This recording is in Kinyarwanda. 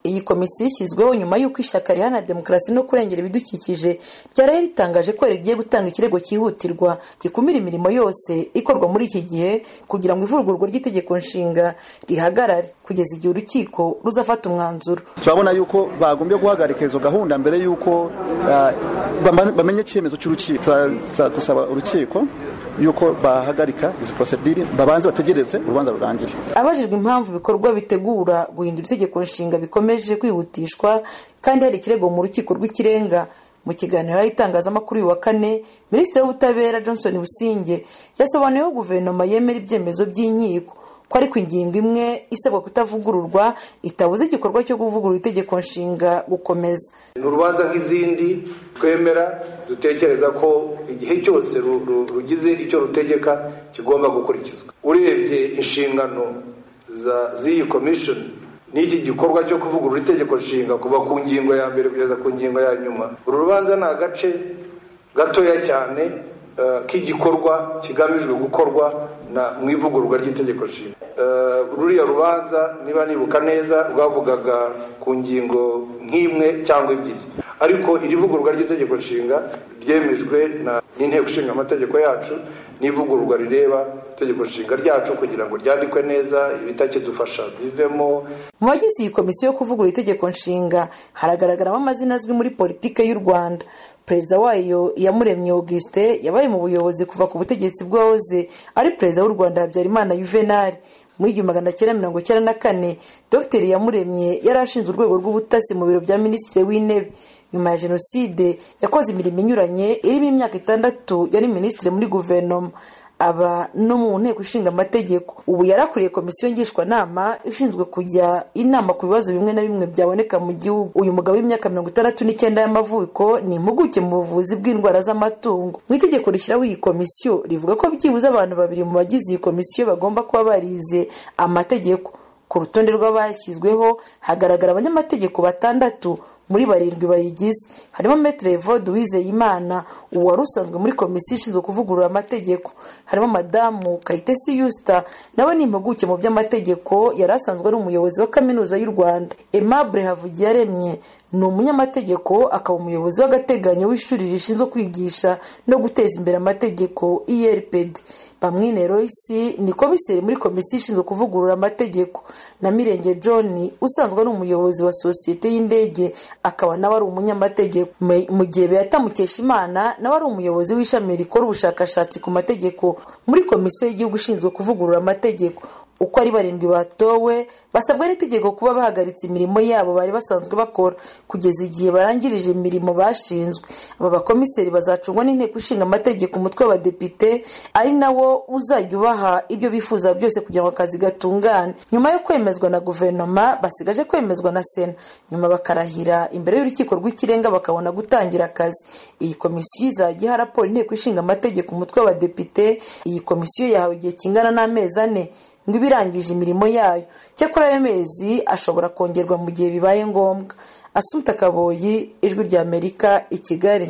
Iyi komisiyo ishyizweho nyuma y'uko ishyaka riharanira demokarasi no kurengera ibidukikije ryaraye ritangaje ko rigiye gutanga ikirego cyihutirwa gikumira imirimo yose ikorwa muri iki gihe kugira ngo ivugururwa ry'itegeko nshinga rihagarare kugeza igihe urukiko ruzafata umwanzuro turabona yuko bagombye guhagarika izo gahunda mbere y'uko bamenye icyemezo cy'urukiko gusaba urukiko yuko bahagarika izi porosedire babanze bategereze urubanza rurangire abajijwe impamvu ibikorwa bitegura guhindura itegeko nshinga bikomeje kwihutishwa kandi hari ikirego mu rukiko rw'ikirenga mu kiganiro y'itangazamakuru uyu wa kane minisitiri w'ubutabera johnson businge yasobanuyeho guverinoma yemera ibyemezo by'inkiko ko ariko ingingo imwe isabwa kutavugururwa itabuze igikorwa cyo kuvugurura itegeko nshinga gukomeza ni urubanza nk'izindi twemera dutekereza ko igihe cyose rugize icyo rutegeka kigomba gukurikizwa urebye inshingano z'iyi komishoni n'iki gikorwa cyo kuvugurura itegeko nshinga kuva ku ngingo ya mbere kugeza ku ngingo ya nyuma uru rubanza ni agace gatoya cyane k'igikorwa kigamijwe gukorwa mu ivugururwa ry'itegeko nshinga ruriya rubanza niba nibuka neza rwavugaga ku ngingo nk'imwe cyangwa ebyiri ariko iri vugururwa ry'itegeko nshinga ryemejwe n'inteko ishinga amategeko yacu n'ivugururwa rireba itegeko nshinga ryacu kugira ngo ryandikwe neza ibitakidufasha bivemo mu bagize iyi komisiyo yo kuvugurura itegeko nshinga haragaragaramo amazina azwi muri politiki y'u rwanda perezida wayo iyamuremye augustin yabaye mu buyobozi kuva ku butegetsi bw'uwahoze ari perezida w'u rwanda habyarimana yuvenali muri igihumbi magana cyenda mirongo icyenda na kane dr iyamuremye yari ashinze urwego rw'ubutasi mu biro bya minisitiri w'intebe nyuma ya jenoside yakoze imirimo inyuranye irimo imyaka itandatu yari minisitiri muri guverinoma aba no mu nteko ishinga amategeko ubu yarakuriye komisiyo ngishwanama ishinzwe kujya inama ku bibazo bimwe na bimwe byaboneka mu gihugu uyu mugabo w'imyaka mirongo itandatu n'icyenda y'amavuko ni impuguke mu buvuzi bw'indwara z'amatungo mu itegeko rishyiraho iyi komisiyo rivuga ko byibuze abantu babiri mu bagize iyi komisiyo bagomba kuba barize amategeko ku rutonde rw'abashyizweho hagaragara abanyamategeko batandatu muri barindwi bayigize harimo metero evode uwizeyimana uwari usanzwe muri komisiyo ishinzwe kuvugurura amategeko harimo madamu kayitesi yusita nawe ni impuguke mu by'amategeko yari asanzwe ari umuyobozi wa kaminuza y'u rwanda aimable havugiyaremye ni umunyamategeko akaba umuyobozi w'agateganyo w'ishuri rishinzwe kwigisha no guteza imbere amategeko erpd bamwine royce ni komiseri muri komisiyo ishinzwe kuvugurura amategeko na mirenge john usanzwe ari umuyobozi wa sosiyete y'indege akaba nawe ari umunyamategeko mu gihe beyatamukesha imana nawe ari umuyobozi w'ishami rikora ubushakashatsi ku mategeko muri komisiyo y'igihugu ishinzwe kuvugurura amategeko uko ari barindwi batowe basabwa n'itegeko kuba bahagaritse imirimo yabo bari basanzwe bakora kugeza igihe barangirije imirimo bashinzwe aba bakomiseri bazacungwa n'inteko ishinga amategeko umutwe w'abadepite ari nawo uzajya ubaha ibyo bifuza byose kugira ngo akazi gatungane nyuma yo kwemezwa na guverinoma basigaje kwemezwa na sena nyuma bakarahira imbere y'urukiko rw'ikirenga bakabona gutangira akazi iyi komisiyo izajya iha raporo inteko ishinga amategeko umutwe w'abadepite iyi komisiyo yahawe igihe kingana n'amezi ane ngo ibe irangije imirimo yayo cyakora ayo mezi ashobora kongerwa mu gihe bibaye ngombwa asumpta kaboyi ijwi ry'amerika i kigali